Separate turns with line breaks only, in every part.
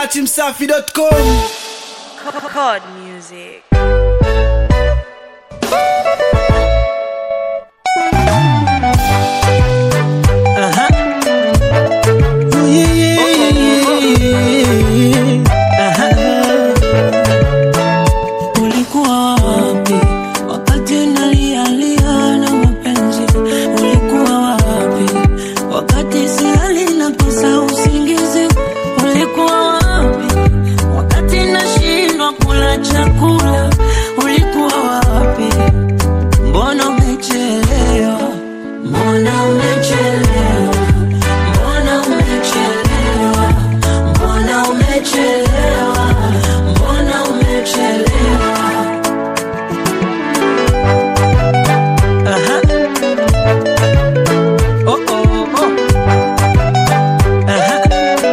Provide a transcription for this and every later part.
datimsafi.com
Chord music.
Ulikuwa wapi wakati nalialia na mapenzi? Ulikuwa wapi wakati silali nakosa usingizi? Ulikuwa wapi wakati nashindwa kula chakula? Ulikuwa wapi? Mbona umechelewa? Mbona umechelewa? Mbona umechelewa? Mbona umechelewa? Mbona umechelewa? Aha. Oh, oh, oh. Aha.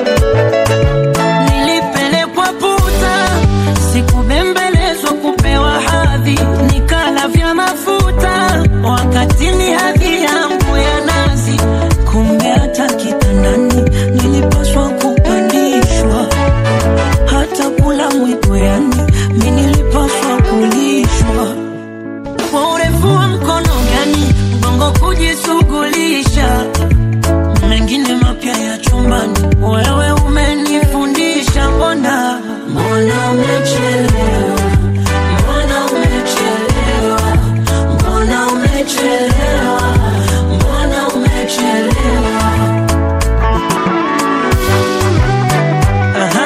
Nilipelekwa puta, sikubembelezwa kupewa hadhi, nikala vya mafuta wakati ni hadhi yangu ya nazi. Kumbe hata kitandani nilipaswa kupandishwa, hata kula mwiko, yani mi nilipaswa kulishwa kwa urefu wa mkono gani mgongo kujishughulisha mengine mapya ya chumbani wewe umenifundisha mbona mbona umechelewa mbona umechelewa mbona umechelewa mbona umechelewa Aha.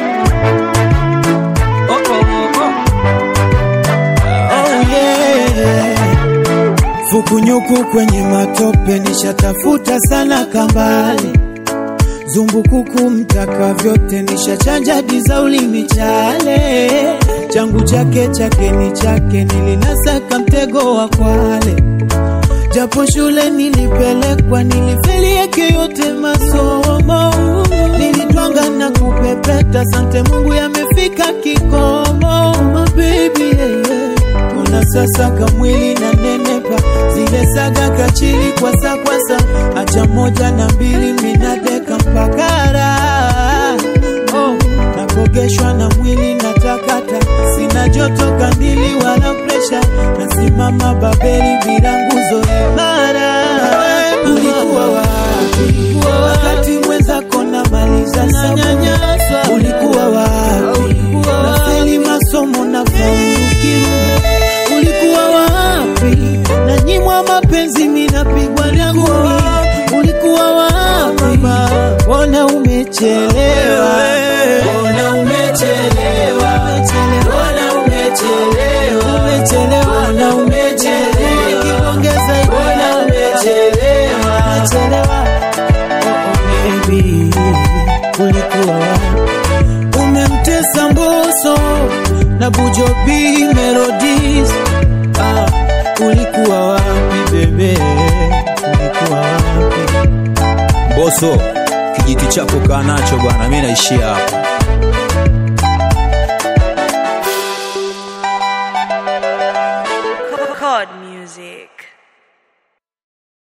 Oh, oh, oh.
Oh, yeah. Fukunyuku kwenye matope nishatafuta sana kambale zumbukuku mtaka vyote nishachanja diza ulimi chale changu chake chake ni chake nilinasaka mtego wa kwale japo shule nilipelekwa nilifeli yake yote masomo nilitwanga na kupepeta sante mungu yamefika kikomo my baby yeah, yeah. kuna sasa kamwili na nenepa zile saga kachili kwasa kwasa acha moja na mbili minadeka mpakara oh, nakogeshwa na mwili na takata sina joto kandili wala presha nasimama babeli bila nguzo imara ulikuwa wapi wakati mwenzako namaliza nyanyaswa ulikuwa wapi nafeli masomo na faulu kirumi ulikuwa wapi na nyimwa mapenzi minapigwa na ngumi ulikuwa wapi mbona umechelewa mbona umechelewa mbona umechelewa umechelewa na umechelewa kiongeza mbona umechelewa umechelewa oh, oh, baby ulikuwa wapi umemtesa mboso na bujobi melodies ah, ulikuwa wapi bebe ulikuwa wapi
Boso, kijiti chako kaa nacho bwana, mi naishia hapa.